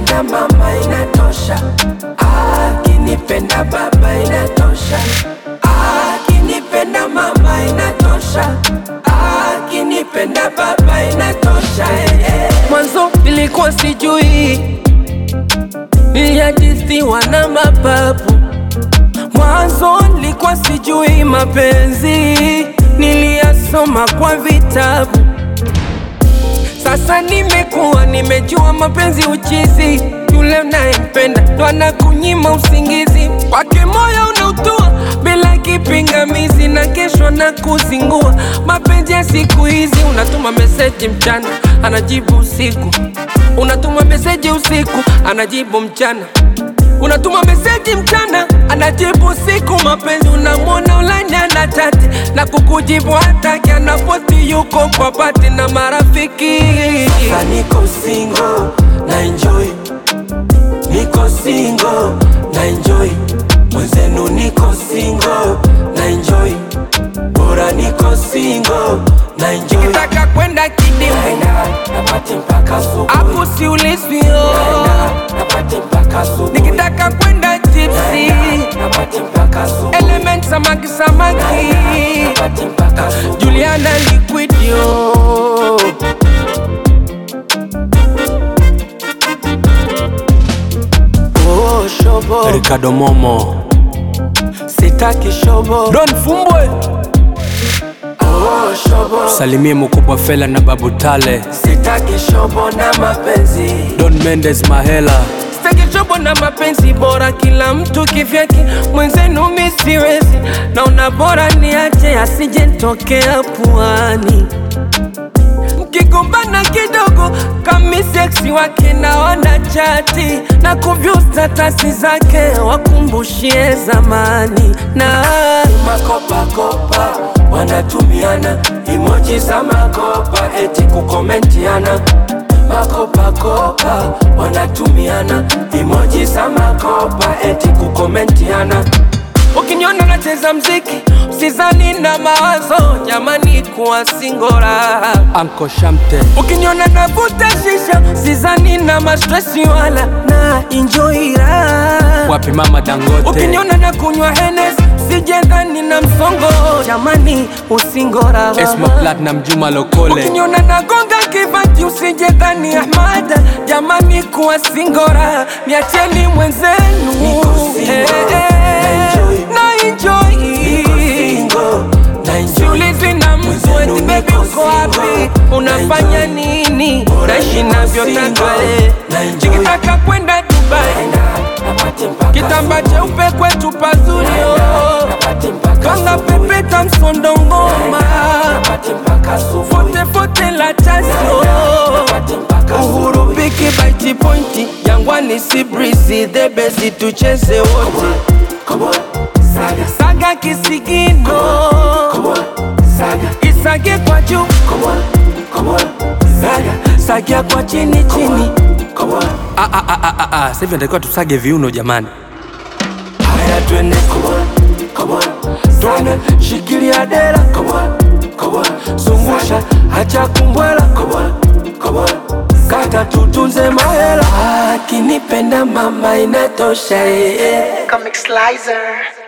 akinipenda mama inatosha, akinipenda baba inatosha, akinipenda mama inatosha, akinipenda baba inatosha. eh, eh. Mwanzo nilikuwa sijui, niliajisiwa na mapapu Mwanzo nilikuwa sijui mapenzi, niliyasoma kwa vitabu. Sasa nimekuwa nimejua mapenzi uchizi, yule unayempenda ndo anakunyima usingizi, kwake moyo unautua bila kipingamizi, na kesho na kuzingua. Mapenzi ya siku hizi, unatuma meseji mchana, anajibu usiku, unatuma meseji usiku, anajibu mchana Unatuma meseji mchana, anajibu usiku. Mapenzi unamwona ulanya na chati na kukujibu hataki, anapoti yuko kwa pati na marafiki. Sasa niko single na enjoy, niko single na enjoy, mwenzenu niko single na enjoy, bora niko single na enjoy. Nikitaka kwenda kidimu naenda napati mpaka asubuhi, hapo siulizwi oh. napati mpaka asubuhi. Nikitaka kwenda tipsi napati mpaka asubuhi, element samaki samaki napati mpaka asubuhi. Juliana liquid yo Oh, shobo Ricardo Momo sitaki shobo Don Fumbwe oh, shobo salimie mkubwa Fela na Babu Tale sitaki shobo na mapenzi Don Mendes Mahela Sitaki chobo na mapenzi bora, kila mtu kivyake, mwenzenu mi siwezi, naona bora niache asije nitokea puani. Mkigombana kidogo kami seksi wake na wana chati na kuvyu statasi zake wakumbushie zamani na makopakopa wanatumiana emoji za makopa eti kukomentiana makopakopa wanatumiana emoji za makopa eti kukomentiana Ukiniona nacheza mziki usizani na mawazo, jamani kuwa singora. Anko Shamte Ukiniona navuta shisha usizani na mastresi wala na enjoy raha. wapi mama Dangote Ukiniona na kunywa Hennes usijendani na msongo, jamani usingora. Esma Platinum Juma Lokole Ukiniona nagonga kibati usije dhani Ahmad, jamani kuwa singora, niacheni mwenzenu Eh, eh, na enjoy Siulizi na mtu eti baby uko wapi, unafanya nini, naishi navyotaka eh. Nikitaka kwenda Dubai, kitamba cheupe kwetu pazuri oh. Kanga pepeta msondo ngoma fote fote la tasio Uhuru biki baiti pointi Jangwani si breezy the best tucheze wote Saga kisigino Isage kwa juu Sagia kwa chini chini Ah, ah, ah, ah, ah, ah. Sasa hivi natakiwa tusage viuno jamani Haya twende Twende shikilia dera Zungusha hacha kumbwela Kata tutunze mahela Akinipenda mama inatosha eh, eh. Comic Slicer.